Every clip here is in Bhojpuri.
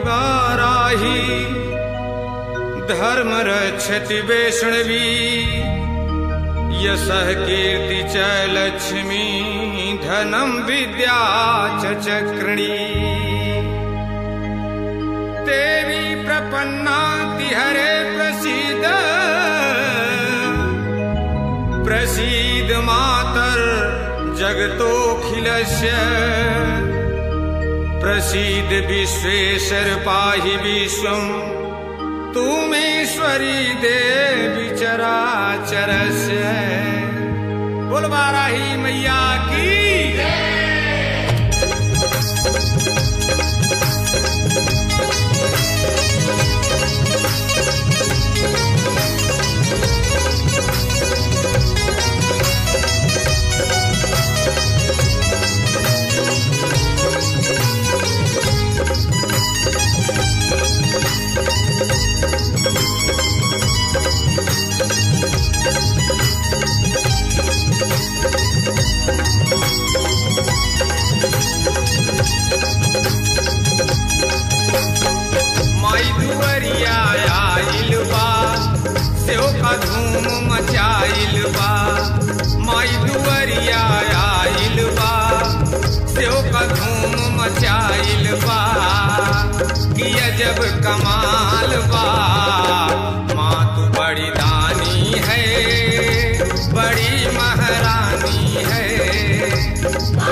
वाराही धर्म रक्षति वैष्णवी यशः कीर्ति च लक्ष्मी धनं विद्या च चक्रिणी देवी प्रपन्नाति हरे प्रसीद प्रसीद मातर जगतोऽखिलस्य प्रसीद विश्वेश्वर पाहि विश्वम् तुमेश्वरी देवी चराचरस्य बोल बाराही मैया की माई दुवरिया आइल बा सेव का धूम मचाइल बा माई दुवरिया आइल बा सेव का धूम मचाइल बा किया जब कमाल बा माँ तू बड़ी दानी है बड़ी महारानी है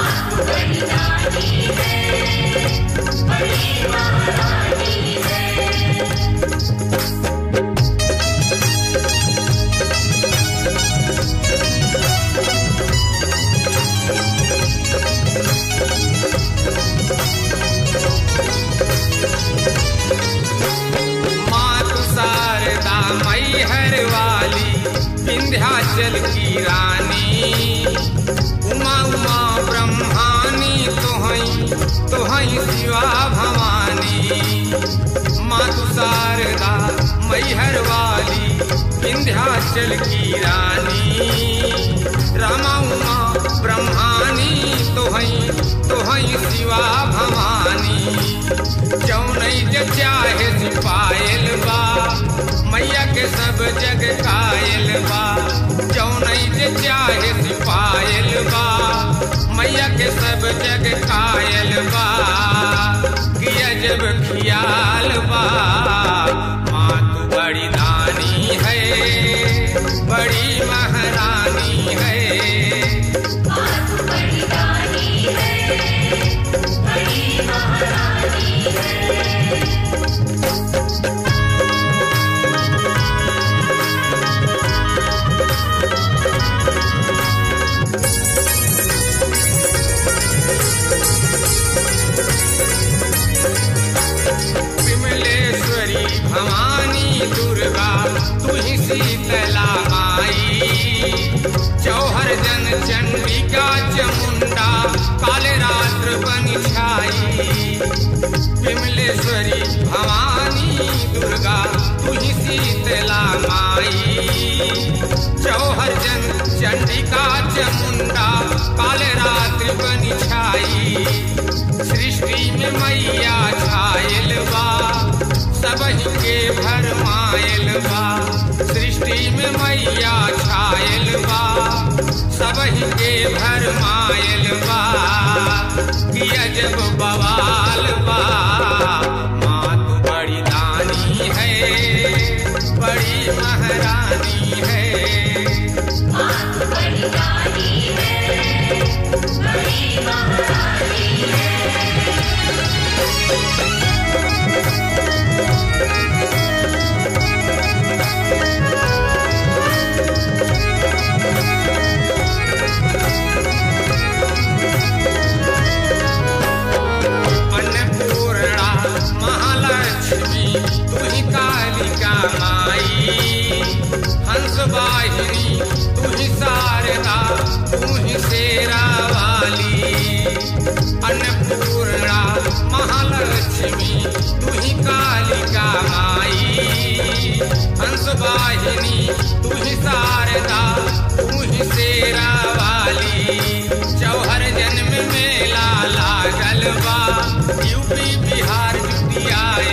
मातु शारदा मई हर वाली विंध्याचल की रानी उमा उमा ब्रह्मानी तोहई तोहई शिवा भवानी मातु शारदा मई हर वाली विंध्याचल की रानी रामा उमा ब्रह्मानी तोहई तोहई शिवा भवानी जौनई जे चाहे सिपायल बा मैया के सब जग कायल बा जौनई जे चाहे सिपायल बा मैया के सब जग कायल बा किया जब खियाल बा माँ तू बड़ी दानी है बड़ी महारानी है विमलेश्वरी भवानी दुर्गा तू ही शीतला माई चौहर जन चंडिका चमुंडा काले रात्र बन छाई विमलेश्वरी भवानी दुर्गा तू ही शीतला माई चौहर जन चंडिका चमुंडा काले रात्र बन छाई सृष्टि में मैया छायल बा सबही के भरमायल बा सृष्टि में मैया छायल बा सबही के भरमायल बा किया जब बवाल बा माँ तू बड़ी दानी है बड़ी महारानी है अन्नपूर्णा महालक्ष्मी तू ही कालिका माई हंस वाहिनी तू ही शारदा तू ही शेरा वाली अन्नपूर्णा महालक्ष्मी तू ही कालिका माई हंस वाहिनी तू ही शारदा तू ही शेरा वाली चौहर जन्म मेला लागल बा यूपी बिहार जुटियाए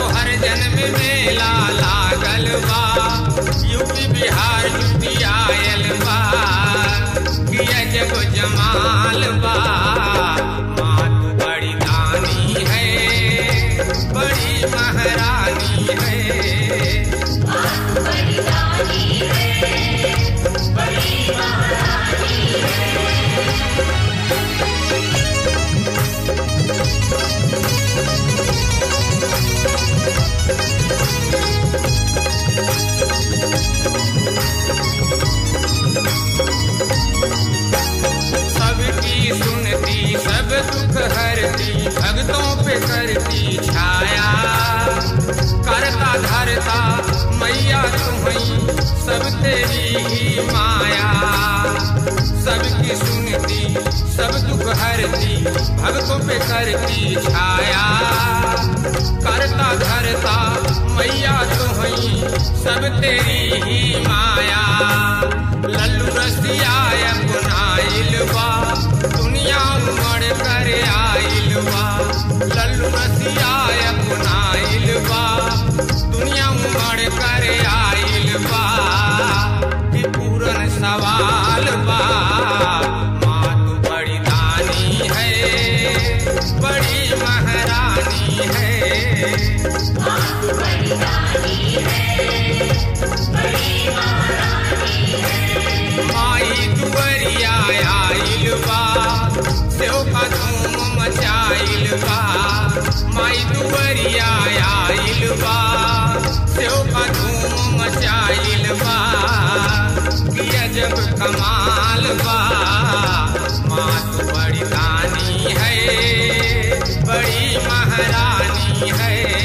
हर जन्म मेला लागल बा यूपी बिहार यूपी आयल बा किया जब जमाल बा मात बड़ी दानी है बड़ी महारानी है सबकी सुनती सब दुख हरती भक्तों पे करती छाया करता धरता मैया तुम्हें सब तेरी ही माया सबकी सुनती सब दुख हरती भक्तों पे करती छाया करता धरता मैया तुम्हें सब तेरी ही माया लल्लू रसिया गुनाइल बा दुनिया उमड़ कर आइल बा लल्लू रसिया गुनाइल बा दुनिया उमड़ कर आइल बा कि पूरन सवाल बा माँ तू बड़ी दानी है बड़ी महारानी है माई दुवरिया आइल बा सेव का धूम मचाइल बा माई दुवरिया आइल बा सेव का धूम मचाइल बा किया जब कमाल बा माँ तू बड़ी दानी है बड़ी महारानी है